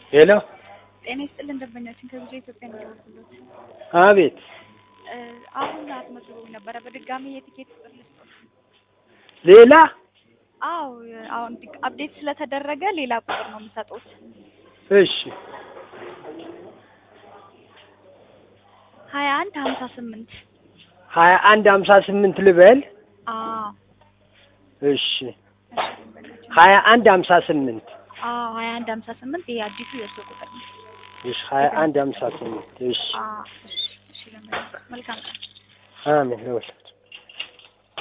ሄሎ ጤና ይስጥልን ደንበኛችን ከብዙ ኢትዮጵያ እንደደረሱለት አቤት አሁን አስመዝግበው ነበረ በድጋሚ የቲኬት ቁጥር ልስጦት ሌላ አዎ አሁን ዲግ- አፕዴት ስለተደረገ ሌላ ቁጥር ነው የምሰጡት እሺ ሀያ አንድ ሀምሳ ስምንት ሀያ አንድ ሀምሳ ስምንት ልበል አዎ እሺ እሺ ደንበኛችን ሀያ አንድ ሀምሳ ስምንት አዎ ሀያ አንድ ሀምሳ ስምንት ይሄ አዲሱ የእርሱ ቁጥር ነው እሺ ሀያ አንድ ሀምሳ ስምንት እሺ አዎ እሺ እሺ ደንበኛችን መልካም ቀን አሜን ይሁን